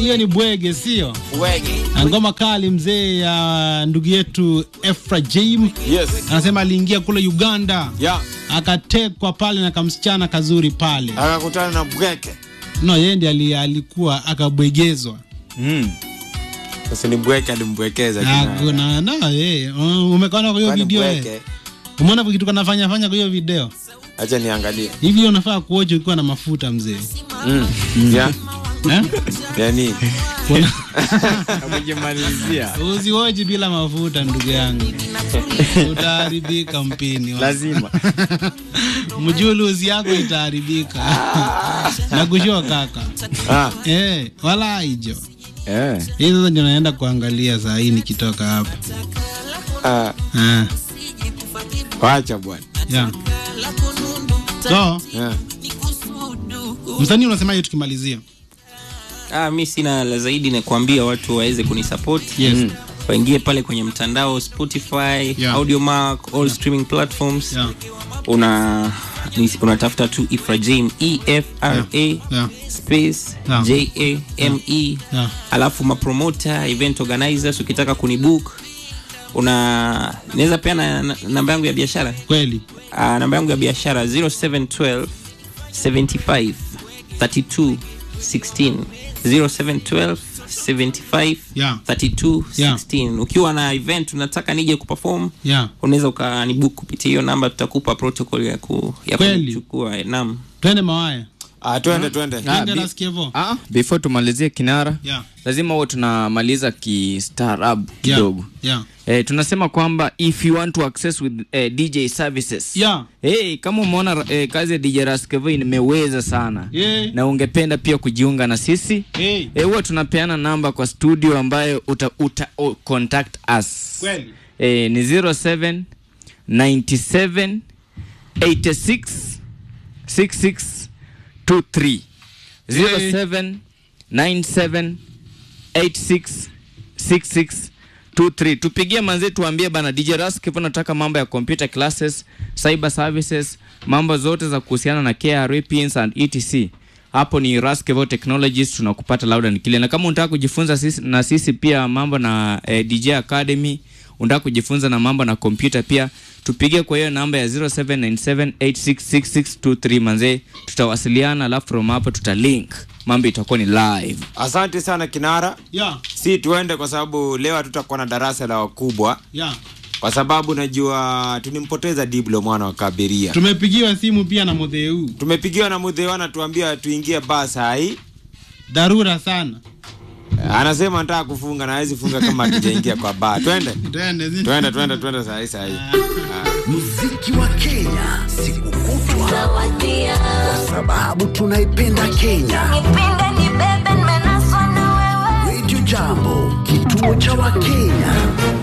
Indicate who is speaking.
Speaker 1: hiyo ni bwege, sio
Speaker 2: Wege.
Speaker 1: ngoma kali mzee ya ndugu yetu Efrajim
Speaker 2: Yes.
Speaker 1: anasema aliingia kule Uganda
Speaker 2: Ya.
Speaker 1: akatekwa pale na kamsichana kazuri pale.
Speaker 2: Akakutana na bweke.
Speaker 1: No, yeye ndiye ali- alikuwa akabwegezwa.
Speaker 3: Mm.
Speaker 2: Sasa ni bweke alimbwekeza
Speaker 1: Na
Speaker 2: kina.
Speaker 1: kuna na eh, umekaona kwa hiyo
Speaker 2: Kwani
Speaker 1: video eh?
Speaker 2: bweke.
Speaker 1: Umeona kitu kanafanya fanya kwa hiyo video?
Speaker 2: Acha niangalie.
Speaker 1: Hivi unafaa kuoje ukiwa na mafuta mzee.
Speaker 2: Mm. Ya.
Speaker 1: Eh?
Speaker 2: Yani.
Speaker 1: Kuna-
Speaker 3: Kujimalizia.
Speaker 1: Usiwoji bila mafuta ndugu yangu. Utaharibika mpini. wa-
Speaker 3: Lazima.
Speaker 1: Mjuluzi yako itaharibika. Nakushua kaka.
Speaker 2: Ah.
Speaker 1: Eh, wala hijo.
Speaker 3: Eh.
Speaker 1: Hii sasa ndio naenda kuangalia saa hii nikitoka hapa.
Speaker 2: Ah.
Speaker 1: Ah,
Speaker 2: Wacha bwana.
Speaker 1: yeah. So,
Speaker 2: Yeah.
Speaker 1: msanii unasemaje tukimalizia?
Speaker 4: Ah, mi sina la zaidi na kuambia watu waweze kunisupport
Speaker 1: Yes.
Speaker 4: Mm. waingie pale kwenye mtandao Spotify,
Speaker 1: Yeah.
Speaker 4: Audiomack, all streaming platforms
Speaker 1: Yeah.
Speaker 4: una ni- unatafuta tu Ifrajim E F R A
Speaker 1: Yeah.
Speaker 4: space
Speaker 1: Yeah.
Speaker 4: J A M E
Speaker 1: Yeah.
Speaker 4: alafu mapromoter event organizers ukitaka kunibook una naweza pia na, na, namba yangu ya biashara
Speaker 1: Kweli.
Speaker 4: uh, namba yangu ya biashara 0712 75 32 16 0712 75
Speaker 1: Yeah.
Speaker 4: 32
Speaker 1: Yeah.
Speaker 4: 16 ukiwa na event unataka nije kuperform
Speaker 1: Yeah.
Speaker 4: unaweza ukanibook kupitia hiyo namba tutakupa protocol ya ku, ya
Speaker 1: Kweli?
Speaker 4: kuchukua naam
Speaker 1: Twende mawaya.
Speaker 2: Ah, twende twende.
Speaker 3: Ah,
Speaker 1: Twende
Speaker 3: bi-
Speaker 1: nasikia hivyo.
Speaker 3: Ah, before tumalizie kinara
Speaker 1: Yeah.
Speaker 3: lazima huo tunamaliza kistaarabu
Speaker 1: Yeah.
Speaker 3: kidogo
Speaker 1: Yeah.
Speaker 3: Eh, tunasema kwamba if you want to access with eh, DJ services
Speaker 1: Yeah.
Speaker 3: Hey, kama umeona eh, kazi ya DJ Raskevo imeweza sana
Speaker 1: Yeah.
Speaker 3: na ungependa pia kujiunga na sisi
Speaker 1: Hey.
Speaker 3: eh, huwa tunapeana namba kwa studio ambayo uta, uta oh, contact us
Speaker 1: Kweli.
Speaker 3: eh, ni 07 97 86 66 23 07 97 86 66 23 tupigie manze tuambie bana DJ Raskevo nataka mambo ya computer classes cyber services mambo zote za kuhusiana na KRA pins and etc hapo ni Raskevo Technologies tunakupata loud and clear na kama unataka kujifunza sisi, na sisi pia mambo na eh, DJ Academy unataka kujifunza na mambo na kompyuta pia tupigie kwa hiyo namba ya 0797866623 manze tutawasiliana alafu from hapo tutalink mambo itakuwa ni live
Speaker 2: Asante sana Kinara.
Speaker 1: Yeah.
Speaker 2: Si tuende kwa sababu leo hatutakuwa na darasa la wakubwa
Speaker 1: Yeah.
Speaker 2: kwa sababu najua tulimpoteza Diblo mwana wa Kabiria.
Speaker 1: Tumepigiwa simu pia na Mutheu.
Speaker 2: Tumepigiwa na Mudhewa anatuambia tuingie baa saa hii.
Speaker 1: Dharura sana.
Speaker 2: Anasema anataka kufunga na hawezi funga kama hatujaingia kwa baa. Twende.
Speaker 1: Twende. zi-
Speaker 2: Twende twende twende saa hii saa hii.
Speaker 5: muziki wa Kenya siku kutwa, kwa sababu tunaipenda Kenya.